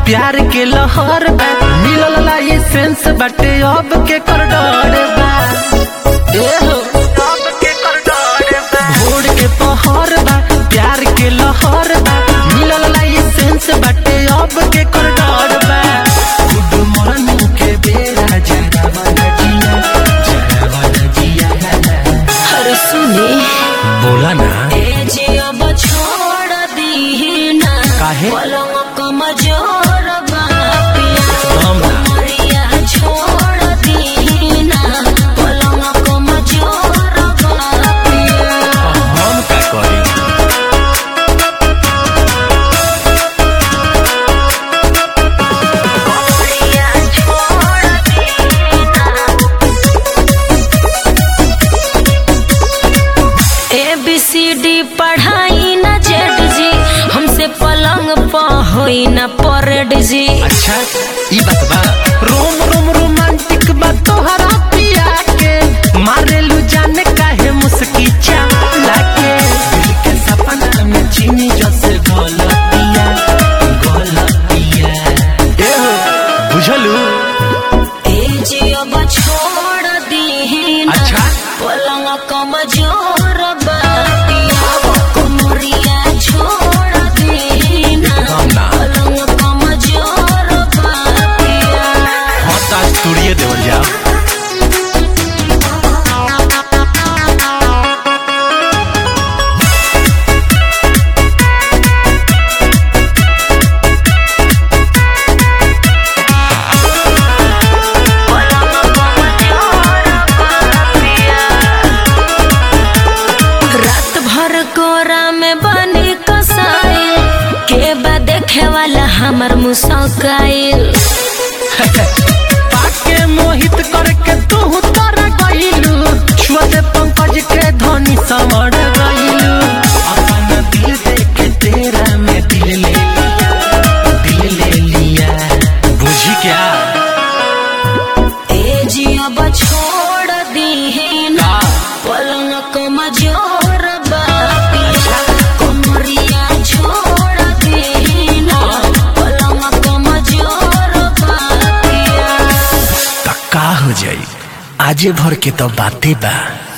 प्यार के लहर बा मिलल लाइसेंस बाटे अब के कर डर बा ए हो अब के कर डर बा भोर के पहर बा प्यार के लहर बा मिलल लाइसेंस बाटे अब के कर डर बा गुड मॉर्निंग के बेरा जरा वाला जिया जरा वाला जिया अरे सुनी बोला ना ए जे अब छोड़ दी ना काहे? पलंग कमजोर बा पिया हम ना कमरिया छोड़ दी ना पलंग कमजोर बा पिया हम का करी कमरिया छोड़ दी ना ए बी सी डी पढ़ाई ना जेड जी हमसे पलंग प होई ना परेड जी अच्छा ई बात बा रोम रोम रोमांटिक बा तोहरा पिया के मारेलू जाने काहे मुस्की चाला के दिल के सपना में चीनी जैसे गलतिया गलतिया ए हो बुझलू ए जी अब छोड़ दी ना अच्छा। पलंग कमजोर बा पिया कमरिया छोड़ दी ना हम ना। पलंग कमजोर बा पिया हाँ तो आज तोड़िए देवल जाओ रात भर कोरा में बनी कसाई के बा देखे वाला हमर मुसकाइल पाके मोहित करके तू तर गइलू छुअते पंकज के धनी समर गइलू अपन दिल देके तेरा में दिल ले लिया दिल ले लिया बुझी क्या ए जी अब छोड़ दी ना पलंग कमजोर बा पिया कमरिया छोड़ दी ना पलंग कमजोर बा पिया तक्का हो जाई आजे भर के तो बातें बा